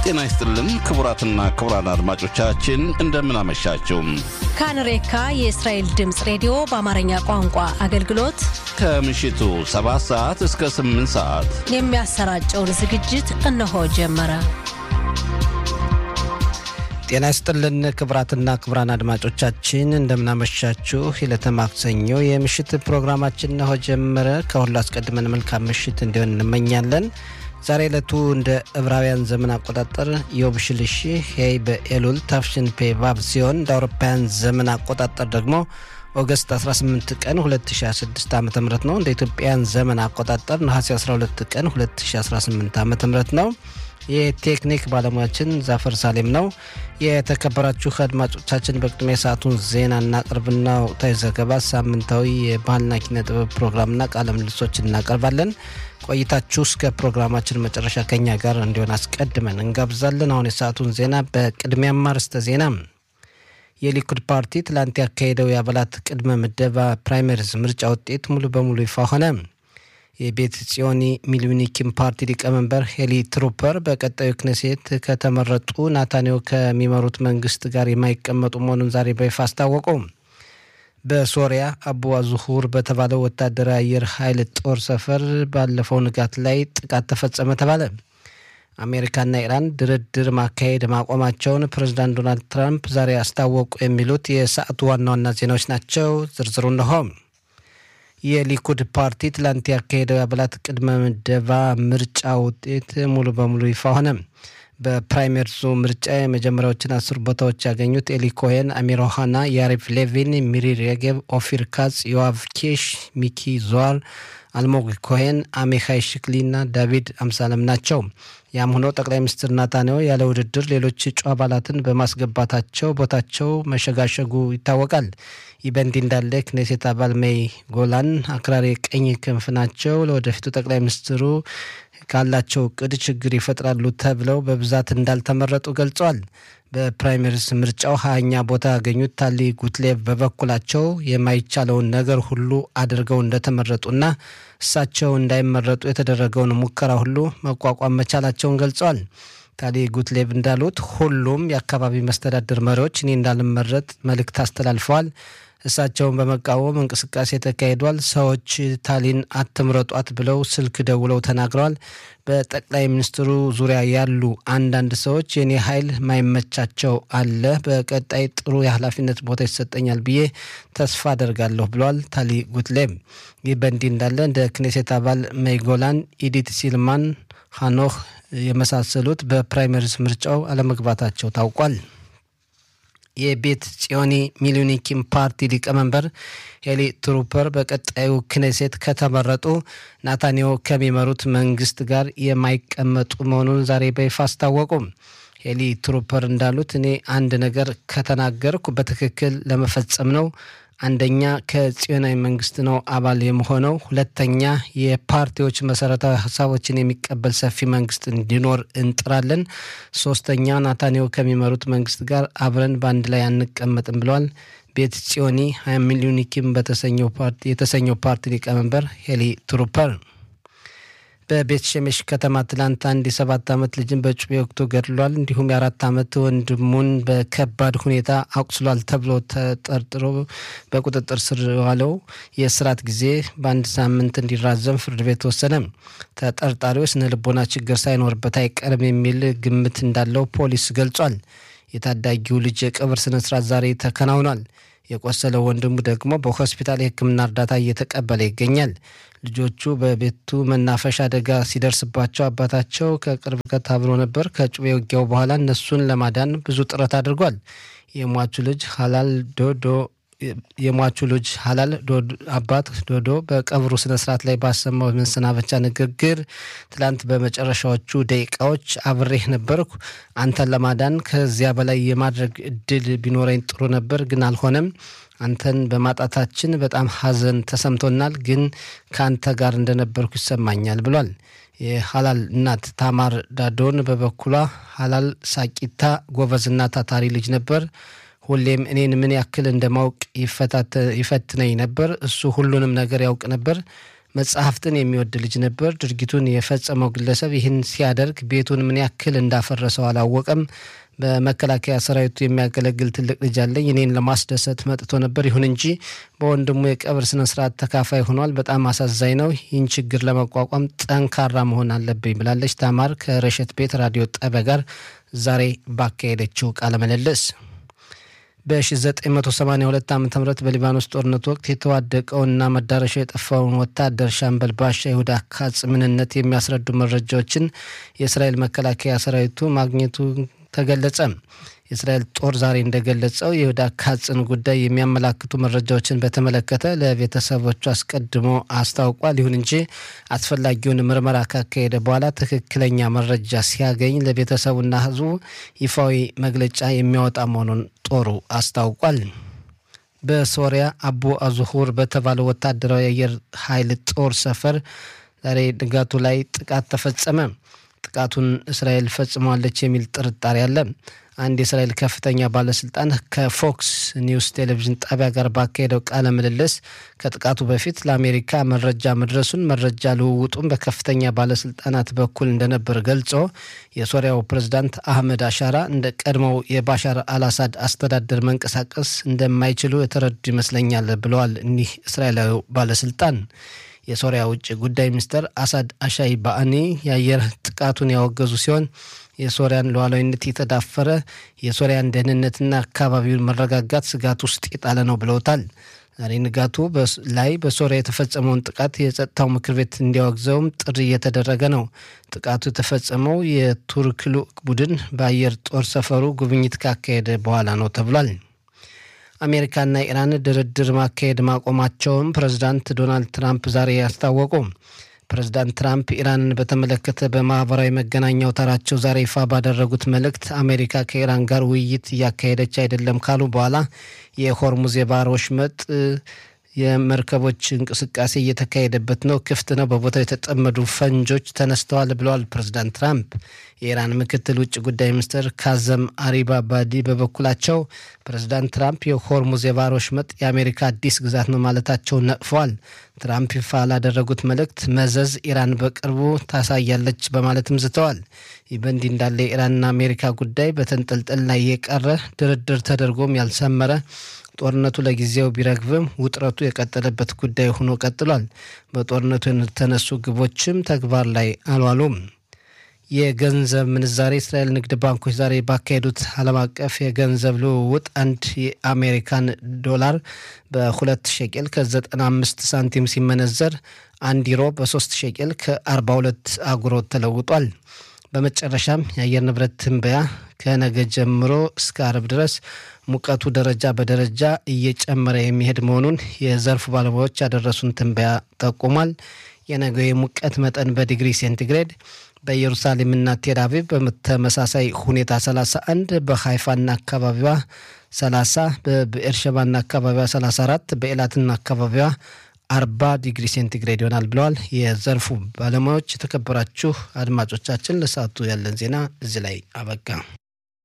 ጤና ይስጥልን ክቡራትና ክቡራን አድማጮቻችን እንደምን አመሻችሁ። ካንሬካ የእስራኤል ድምፅ ሬዲዮ በአማርኛ ቋንቋ አገልግሎት ከምሽቱ 7 ሰዓት እስከ 8 ሰዓት የሚያሰራጨውን ዝግጅት እነሆ ጀመረ። ጤና ይስጥልን ክቡራትና ክቡራን አድማጮቻችን እንደምናመሻችሁ። የዕለተ ማክሰኞ የምሽት ፕሮግራማችን እነሆ ጀመረ። ከሁሉ አስቀድመን መልካም ምሽት እንዲሆን እንመኛለን። ዛሬ ዕለቱ እንደ ዕብራውያን ዘመን አቆጣጠር ዮብ ሽልሺ ሄይ በኤሉል ታፍሽን ፔ ቫቭ ሲሆን እንደ አውሮፓውያን ዘመን አቆጣጠር ደግሞ ኦገስት 18 ቀን 2016 ዓ ም ነው። እንደ ኢትዮጵያን ዘመን አቆጣጠር ነሐሴ 12 ቀን 2018 ዓ ም ነው። የቴክኒክ ባለሙያችን ዛፈር ሳሌም ነው። የተከበራችሁ አድማጮቻችን በቅድሚያ የሰዓቱን ዜና እናቀርብና ወቅታዊ ዘገባ፣ ሳምንታዊ የባህልና ኪነ ጥበብ ፕሮግራምና ቃለ ምልሶች እናቀርባለን። ቆይታችሁ እስከ ፕሮግራማችን መጨረሻ ከኛ ጋር እንዲሆን አስቀድመን እንጋብዛለን። አሁን የሰዓቱን ዜና በቅድሚያ ማርስተ ዜና የሊኩድ ፓርቲ ትላንት ያካሄደው የአባላት ቅድመ ምደባ ፕራይመሪዝ ምርጫ ውጤት ሙሉ በሙሉ ይፋ ሆነ። የቤት ጽዮኒ ሚሊኒኪም ፓርቲ ሊቀመንበር ሄሊ ትሩፐር በቀጣዩ ክነሴት ከተመረጡ ናታንያሁ ከሚመሩት መንግስት ጋር የማይቀመጡ መሆኑን ዛሬ በይፋ አስታወቁ። በሶሪያ አቡ አዙሁር በተባለው ወታደራዊ አየር ኃይል ጦር ሰፈር ባለፈው ንጋት ላይ ጥቃት ተፈጸመ ተባለ። አሜሪካና ኢራን ድርድር ማካሄድ ማቆማቸውን ፕሬዚዳንት ዶናልድ ትራምፕ ዛሬ አስታወቁ። የሚሉት የሰዓቱ ዋና ዋና ዜናዎች ናቸው። ዝርዝሩ እነሆ። የሊኩድ ፓርቲ ትላንት ያካሄደው የአባላት ቅድመ ምደባ ምርጫ ውጤት ሙሉ በሙሉ ይፋ ሆነ። በፕራይመሪዙ ምርጫ የመጀመሪያዎችን አስር ቦታዎች ያገኙት ኤሊ ኮሄን፣ አሚር ኦሃና፣ ያሪቭ ሌቪን፣ ሚሪ ሬጌቭ፣ ኦፊር ካጽ፣ ዮአቭ ኬሽ፣ ሚኪ ዞዋር፣ አልሞግ ኮሄን፣ አሜካይ ሽክሊ እና ዳቪድ አምሳለም ናቸው። ያም ሆኖ ጠቅላይ ሚኒስትር ናታንያሁ ያለ ውድድር ሌሎች እጩ አባላትን በማስገባታቸው ቦታቸው መሸጋሸጉ ይታወቃል። ይህ በእንዲህ እንዳለ ክኔሴት አባል ሜይ ጎላን አክራሪ ቀኝ ክንፍ ናቸው። ለወደፊቱ ጠቅላይ ሚኒስትሩ ካላቸው እቅድ ችግር ይፈጥራሉ ተብለው በብዛት እንዳልተመረጡ ገልጸዋል። በፕራይመሪስ ምርጫው ሀያኛ ቦታ ያገኙት ታሊ ጉትሌቭ በበኩላቸው የማይቻለውን ነገር ሁሉ አድርገው እንደተመረጡና እሳቸው እንዳይመረጡ የተደረገውን ሙከራ ሁሉ መቋቋም መቻላቸውን ገልጸዋል። ታሊ ጉትሌቭ እንዳሉት ሁሉም የአካባቢ መስተዳድር መሪዎች እኔ እንዳልመረጥ መልእክት አስተላልፈዋል። እሳቸውን በመቃወም እንቅስቃሴ ተካሂዷል። ሰዎች ታሊን አትምረጧት ብለው ስልክ ደውለው ተናግረዋል። በጠቅላይ ሚኒስትሩ ዙሪያ ያሉ አንዳንድ ሰዎች የኔ ኃይል ማይመቻቸው አለ፣ በቀጣይ ጥሩ የኃላፊነት ቦታ ይሰጠኛል ብዬ ተስፋ አደርጋለሁ ብለዋል ታሊ ጉትሌቭ። ይህ በእንዲህ እንዳለ እንደ ክኔሴት አባል ሜይጎላን፣ ኢዲት ሲልማን፣ ሀኖህ የመሳሰሉት በፕራይመሪስ ምርጫው አለመግባታቸው ታውቋል። የቤት ጽዮኒ ሚሊኒኪም ፓርቲ ሊቀመንበር ሄሊ ትሩፐር በቀጣዩ ክኔሴት ከተመረጡ ናታንያሁ ከሚመሩት መንግስት ጋር የማይቀመጡ መሆኑን ዛሬ በይፋ አስታወቁ። ሄሊ ትሩፐር እንዳሉት እኔ አንድ ነገር ከተናገርኩ በትክክል ለመፈጸም ነው። አንደኛ ከጽዮናዊ መንግስት ነው አባል የመሆነው። ሁለተኛ የፓርቲዎች መሰረታዊ ሀሳቦችን የሚቀበል ሰፊ መንግስት እንዲኖር እንጥራለን። ሶስተኛ ናታንያሁ ከሚመሩት መንግስት ጋር አብረን በአንድ ላይ አንቀመጥም ብለዋል። ቤት ጽዮኒ ሀያ ሚሊዮኒኪም የተሰኘው ፓርቲ ሊቀመንበር ሄሊ ትሩፐር በቤት ሸሜሽ ከተማ ትላንት አንድ የሰባት ዓመት ልጅን በጩቤ ወቅቶ ገድሏል። እንዲሁም የአራት ዓመት ወንድሙን በከባድ ሁኔታ አቁስሏል ተብሎ ተጠርጥሮ በቁጥጥር ስር ዋለው የእስራት ጊዜ በአንድ ሳምንት እንዲራዘም ፍርድ ቤት ወሰነ። ተጠርጣሪው ስነ ልቦና ችግር ሳይኖርበት አይቀርም የሚል ግምት እንዳለው ፖሊስ ገልጿል። የታዳጊው ልጅ የቀብር ስነስርዓት ዛሬ ተከናውኗል። የቆሰለው ወንድሙ ደግሞ በሆስፒታል የሕክምና እርዳታ እየተቀበለ ይገኛል። ልጆቹ በቤቱ መናፈሻ አደጋ ሲደርስባቸው አባታቸው ከቅርብ ርቀት አብሮ ነበር። ከጩቤ ውጊያው በኋላ እነሱን ለማዳን ብዙ ጥረት አድርጓል። የሟቹ ልጅ ሀላል ዶዶ የሟቹ ልጅ ሀላል አባት ዶዶ በቀብሩ ስነስርዓት ላይ ባሰማው መሰናበቻ ንግግር ትላንት በመጨረሻዎቹ ደቂቃዎች አብሬህ ነበርኩ። አንተን ለማዳን ከዚያ በላይ የማድረግ እድል ቢኖረኝ ጥሩ ነበር፣ ግን አልሆነም። አንተን በማጣታችን በጣም ሐዘን ተሰምቶናል፣ ግን ከአንተ ጋር እንደነበርኩ ይሰማኛል ብሏል። የሀላል እናት ታማር ዳዶን በበኩሏ ሀላል ሳቂታ ጎበዝና ታታሪ ልጅ ነበር ሁሌም እኔን ምን ያክል እንደማውቅ ይፈትነኝ ነበር። እሱ ሁሉንም ነገር ያውቅ ነበር። መጽሐፍትን የሚወድ ልጅ ነበር። ድርጊቱን የፈጸመው ግለሰብ ይህን ሲያደርግ ቤቱን ምን ያክል እንዳፈረሰው አላወቀም። በመከላከያ ሰራዊቱ የሚያገለግል ትልቅ ልጅ አለኝ። እኔን ለማስደሰት መጥቶ ነበር። ይሁን እንጂ በወንድሙ የቀብር ስነ ስርዓት ተካፋይ ሆኗል። በጣም አሳዛኝ ነው። ይህን ችግር ለመቋቋም ጠንካራ መሆን አለብኝ ብላለች ታማር ከረሸት ቤት ራዲዮ ጣቢያ ጋር ዛሬ ባካሄደችው ቃለ ምልልስ። በ1982 ዓ ም በሊባኖስ ጦርነት ወቅት የተዋደቀውንና መዳረሻው የጠፋውን ወታደር ሻምበል ባሻ ይሁዳ ካጽ ምንነት የሚያስረዱ መረጃዎችን የእስራኤል መከላከያ ሰራዊቱ ማግኘቱ ተገለጸ። የእስራኤል ጦር ዛሬ እንደገለጸው የይሁዳ ካጽን ጉዳይ የሚያመላክቱ መረጃዎችን በተመለከተ ለቤተሰቦቹ አስቀድሞ አስታውቋል። ይሁን እንጂ አስፈላጊውን ምርመራ ካካሄደ በኋላ ትክክለኛ መረጃ ሲያገኝ ለቤተሰቡና ሕዝቡ ይፋዊ መግለጫ የሚያወጣ መሆኑን ጦሩ አስታውቋል። በሶሪያ አቡ አዙሁር በተባለው ወታደራዊ የአየር ኃይል ጦር ሰፈር ዛሬ ንጋቱ ላይ ጥቃት ተፈጸመ። ጥቃቱን እስራኤል ፈጽሟለች የሚል ጥርጣሬ አለ። አንድ የእስራኤል ከፍተኛ ባለስልጣን ከፎክስ ኒውስ ቴሌቪዥን ጣቢያ ጋር ባካሄደው ቃለ ምልልስ ከጥቃቱ በፊት ለአሜሪካ መረጃ መድረሱን፣ መረጃ ልውውጡም በከፍተኛ ባለስልጣናት በኩል እንደነበር ገልጾ የሶሪያው ፕሬዝዳንት አህመድ አሻራ እንደ ቀድሞው የባሻር አልአሳድ አስተዳደር መንቀሳቀስ እንደማይችሉ የተረዱ ይመስለኛል ብለዋል። እኒህ እስራኤላዊ ባለስልጣን የሶሪያ ውጭ ጉዳይ ሚኒስትር አሳድ አሻይ ባአኒ የአየር ጥቃቱን ያወገዙ ሲሆን የሶሪያን ሉዓላዊነት የተዳፈረ የሶሪያን ደህንነትና አካባቢውን መረጋጋት ስጋት ውስጥ የጣለ ነው ብለውታል። ዛሬ ንጋቱ ላይ በሶሪያ የተፈጸመውን ጥቃት የጸጥታው ምክር ቤት እንዲያወግዘውም ጥሪ እየተደረገ ነው። ጥቃቱ የተፈጸመው የቱርክ ልዑክ ቡድን በአየር ጦር ሰፈሩ ጉብኝት ካካሄደ በኋላ ነው ተብሏል። አሜሪካና ኢራን ድርድር ማካሄድ ማቆማቸውም ፕሬዚዳንት ዶናልድ ትራምፕ ዛሬ ያስታወቁ። ፕሬዚዳንት ትራምፕ ኢራንን በተመለከተ በማህበራዊ መገናኛ አውታራቸው ዛሬ ይፋ ባደረጉት መልእክት አሜሪካ ከኢራን ጋር ውይይት እያካሄደች አይደለም ካሉ በኋላ የሆርሙዝ የባህር ወሽመጥ የመርከቦች እንቅስቃሴ እየተካሄደበት ነው፣ ክፍት ነው፣ በቦታው የተጠመዱ ፈንጆች ተነስተዋል ብለዋል ፕሬዚዳንት ትራምፕ። የኢራን ምክትል ውጭ ጉዳይ ሚኒስትር ካዘም አሪባባዲ በበኩላቸው ፕሬዚዳንት ትራምፕ የሆርሙዝ የባህር ወሽመጥ የአሜሪካ አዲስ ግዛት ነው ማለታቸውን ነቅፈዋል። ትራምፕ ይፋ ላደረጉት መልእክት መዘዝ ኢራን በቅርቡ ታሳያለች በማለትም ዝተዋል። ይህ በእንዲህ እንዳለ የኢራንና አሜሪካ ጉዳይ በተንጠልጠል ላይ የቀረ ድርድር ተደርጎም ያልሰመረ ጦርነቱ ለጊዜው ቢረግብም ውጥረቱ የቀጠለበት ጉዳይ ሆኖ ቀጥሏል። በጦርነቱ የተነሱ ግቦችም ተግባር ላይ አልዋሉም። የገንዘብ ምንዛሬ እስራኤል ንግድ ባንኮች ዛሬ ባካሄዱት ዓለም አቀፍ የገንዘብ ልውውጥ አንድ የአሜሪካን ዶላር በሁለት ሸቄል ከ95 ሳንቲም ሲመነዘር አንድ ዩሮ በ3 ሸቄል ከ42 አጉሮት ተለውጧል። በመጨረሻም የአየር ንብረት ትንበያ ከነገ ጀምሮ እስከ አርብ ድረስ ሙቀቱ ደረጃ በደረጃ እየጨመረ የሚሄድ መሆኑን የዘርፉ ባለሙያዎች ያደረሱን ትንበያ ጠቁሟል። የነገው የሙቀት መጠን በዲግሪ ሴንቲግሬድ በኢየሩሳሌምና ቴልአቪቭ በተመሳሳይ ሁኔታ 31፣ በሃይፋና አካባቢዋ 30፣ በብኤርሸባና አካባቢዋ 34፣ በኤላትና አካባቢዋ አርባ ዲግሪ ሴንቲግሬድ ይሆናል ብለዋል የዘርፉ ባለሙያዎች። የተከበራችሁ አድማጮቻችን ለሰዓቱ ያለን ዜና እዚህ ላይ አበቃ።